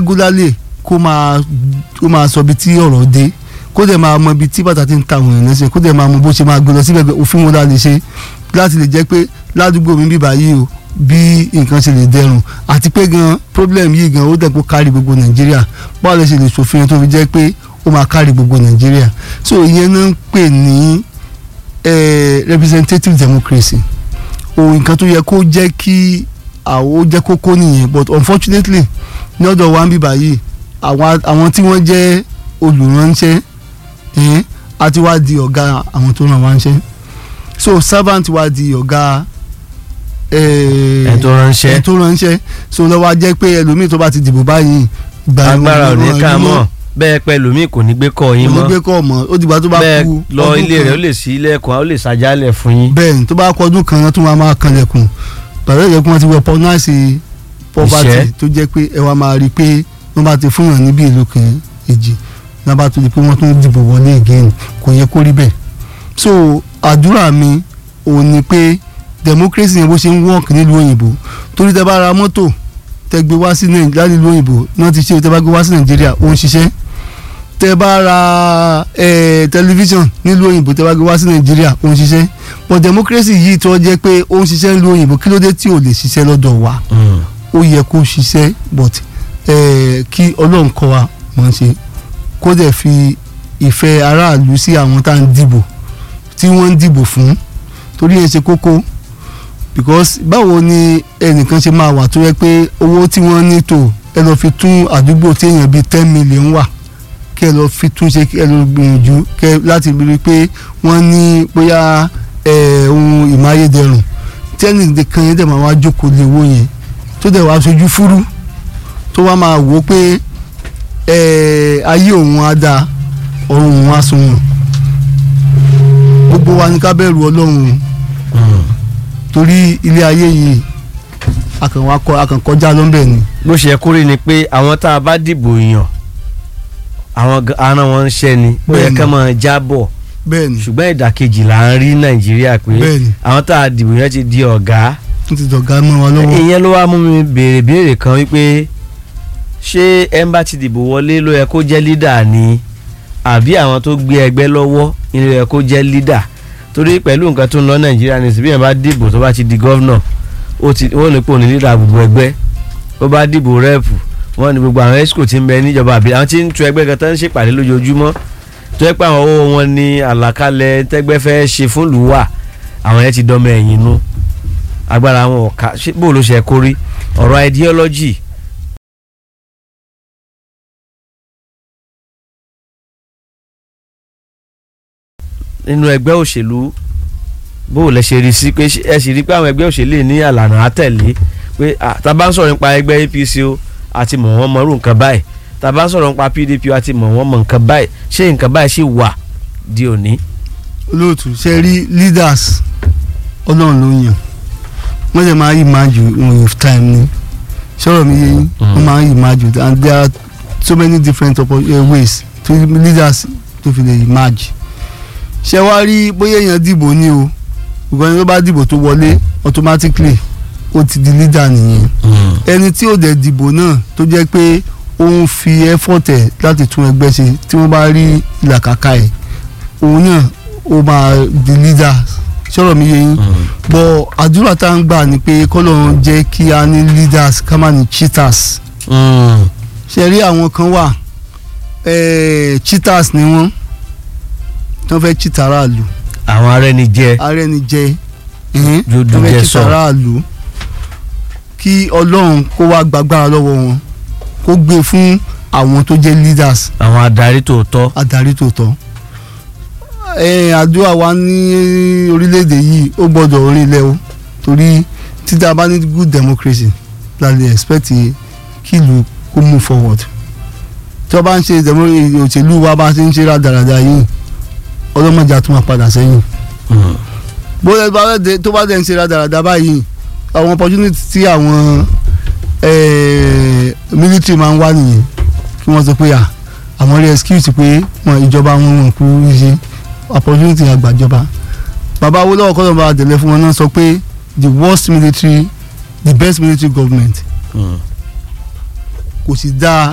regularly kó máa kó máa sọ ibi tí ọ̀rọ̀ dé kó dẹ̀ máa mọ ibi tí bàtà ti ń ta àwọn èèyàn lẹ́sẹ̀ kó dẹ̀ máa mọ bó ṣe máa gbé lọ síbẹ̀ òfin wọn la lè ṣe láti lè jẹ́ pé ládùúgbò mi bíbá yìí o bí nǹkan ṣe lè dẹrùn àti pé gan problem yìí gan ó dẹ̀ kó kárí gbogbo nàìjíríà báwo lè ṣe lè ṣòfin tó fi jẹ́ pé ó máa kárí gbogbo nàìjíríà so ìyẹn náà ń pè ní representative democracy ohun nǹkan tó yẹ kó jẹ́ kí àwọn ó jẹ́ kókó nìyẹn but unfortunately ní ọ̀dọ̀ wa ń bíbá yìí àwọn tí wọ́n jẹ́ olùránṣẹ́ àti wá di ọ̀gá àwọn tó ràn wá ń ṣẹ́ so servant wá di ọ̀gá ẹ̀ tó ránṣẹ́ ẹ̀ tó ránṣẹ́ so lọ́wọ́ á jẹ́ pé ẹlòmíì tó bá ti dìbò báyìí agbára ò ní ká mọ̀ bẹ́ẹ̀ pẹ́ lómi kò ní gbé kọ́ yín kò mọ́ ní gbé kọ́ mọ́ ó dìgbà tó bá bẹ́ẹ̀ kú lọ ọdún ilé kan. rẹ̀ ó lè sí ilẹ̀kùn ó lè ṣàjálẹ̀ fún yín. bẹ́ẹ̀ ni tó bá kọ ọdún kan náà tó máa máa kanlẹ̀kùn bàbá ìjẹ́kùn wọn ti wọ pọ́náìsì poverty Ìṣẹ́. tó jẹ́ pé ẹ wá máa rí i pé wọ́n bá ti fún yàn níbi ìlú kan èjì náà bá tó di pé wọ́n tún dìbò wọlé again kò yẹ kó rí bẹ́ẹ̀ so àdúrà mi òun ni pé democracy yẹn bó ṣe ń work nílùú òyìnbó torí tẹ bá ra mọ́tò tẹ gbé wá sí nàìjíríà nílùú òyìnbó náà ti ṣe tẹ bá gbé wá sí nàìjíríà ó ń ṣiṣẹ́ tẹ bá ra eh, tẹlifíṣàn nílùú òyìnbó tẹ bá gbé wá sí nàìjíríà ó ń ṣiṣẹ́ but democracy yìí tó jẹ́ pé ó ń ṣiṣẹ́ nílùú òyìnbó kí ló dé tí ò lè ṣiṣẹ́ lọ́dọ̀ wa ó yẹ kó ṣiṣẹ́ but eh, kí ọlọ́run kọ́ wa mọ̀ ń ṣe kó dẹ̀ fi ìfẹ́ aráàlú sí àwọn tá à ń dìbò tí wọ́n ń dìbò fún torí ẹ̀ ṣe kókó because báwo ni ẹnìkan ṣe máa wà tó yẹ pé owó tí wọ́n ní tò ẹ lọ́ọ́ fi tún àdúgbò tí èèyàn bíi ten million wà kí ẹ lọ́ọ́ fi tún ṣe kí ẹ lọ́ọ́ gbìyànjú kẹ láti rí i pé wọ́n ní bóyá eh, ohun ìmáyédẹrùn tí ẹnìkan yẹn dẹ̀ máa wá jókòó lé owó yẹn tó dẹ̀ wá sojú fúrú tó wá máa wò ó pé eh, ayé òun á dáa ọ̀run òun á sunwọ̀n gbogbo wa ní ká bẹ̀rù ọlọ́run o torí ilé ayé yìí akànwakọ akànkọjá ló ń bẹ̀ ni. bó ṣe yẹ kó rí ni pé àwọn tá a bá dìbò yàn àwọn ga- ara wọn ń ṣẹ́ ni ó yẹ Bẹ́ẹ̀ni. ká máa jábọ̀ bẹ́ẹ̀ ni ṣùgbọ́n ìdàkejì là ń rí nàìjíríà pé Bẹ́ẹ̀ni. àwọn tá a dìbò yẹn ti di ọ̀gá n ti dọ̀gá mọ́ wa lọ́wọ́. ìyẹn ló wá mú mi béèrè béèrè kan wípé ṣé ẹ ń bá ti dìbò wọlé ló yẹ kó jẹ́ lídà ni àbí àwọn tó gbé ẹgbẹ́ lọ́wọ́ ni ló yẹ kó jẹ́ lídà torí pẹ̀lú nǹkan tó ń lọ nàìjíríà ní síbí yẹn bá dìbò tó bá ti di gọ́vnọ̀ ó ti wọ́n ní pò ní lídà gbogbo ẹgbẹ́ ó bá dìbò rẹ́ẹ̀pù wọ́n ní gbogbo àwọn esco ti ń bẹ níjọba àbí àwọn tí ń tu ẹgbẹ́ kan tó ń ṣèpàdé lójoojúmọ́ tó yẹ pé àwọn owó wọn ní àlàkalẹ̀ tẹ́gbẹ́ fẹ́ ṣe fún lùwà àwọn yẹn ti dọ́mọ ẹ̀yìn nú agbára wọn ọ̀ka ṣé bó ló ṣe kórí ọ̀rọ̀ ideology nínú ẹgbẹ́ òṣèlú bó lẹ ṣe rí sí pé ṣé ẹ sì rí pé àwọn ẹgbẹ́ òṣèlú ní àlànà àtẹ̀lé pé ah, tá a bá ń sọ̀rọ̀ nípa ẹgbẹ́ APC o àti mọ̀ wọ́n mọ̀rú nǹkan báyìí tá a bá ń sọ̀rọ̀ nípa PDP o àti mọ̀ wọ́n mọ̀ nǹkan báyìí ṣé nǹkan báyìí ṣì wà di òní. olóòtú ṣe rí leaders ọlọ́run ló yàn wọ́n dẹ̀ máa yí máa jù with time ni sọ̀rọ̀ mi yé yín Mm. wọ́n máa yí máa jù and there are so many different oppo- uh, ways to leaders to fi lè emerge ṣé wàá rí bóyá èèyàn dìbò ni o ìgbọ́n ẹni tó bá dìbò tó wọlé automatically ó ti di leader nìyẹn ẹni tí ò dẹ̀ dìbò náà tó jẹ́ pé ó ń fi effort ẹ̀ láti tún ẹgbẹ́ ṣe tí wọ́n bá rí ìlàkàkà ẹ̀ òun náà ó máa di leader sọ̀rọ̀ mi yé yín bọ̀ àdúrà tá à ń gbà ni pé kọ́lọ́run jẹ́ kí a ní leaders ká má ní cheaters ṣe rí àwọn kan wà eh, cheaters ni wọ́n tí wọ́n fẹ́ cheat aráàlú àwọn arẹni jẹ ààrẹ ni jẹ ẹ̀hìn tí Dúdú wọ́n fẹ́ jẹ cheat sọ. aráàlú kí ọlọ́run kó wá gbàgbára lọ́wọ́ wọn kó gbé fún àwọn tó jẹ́ leaders àwọn adarí tòótọ́ adarí tòótọ́ ẹ àdúrà wa ní orílẹ̀-èdè yìí ó gbọ́dọ̀ orílẹ̀ o torí títa bá ní good democracy la lè expect kí ìlú kó move forward tí wọ́n bá ń ṣe demo- òṣèlú wa bá ṣe ń ṣe rádaràda yìí ọlọ́mọdé á tún máa padà sẹ́yìn bóyá bá dẹ̀- tó bá dẹ̀ ń ṣe rádaràda báyìí àwọn opportunity tí àwọn eh, military máa ń wá nìyẹn kí wọ́n sọ pé à àwọn rí excuse pé wọn ìjọba wọn wọn kú ṣe opportunity àgbàjọba bàbá Awólọ́wọ̀ kọ́ ló bá délé fún wọn náà sọ pé the worst military the best military government kò sì dáa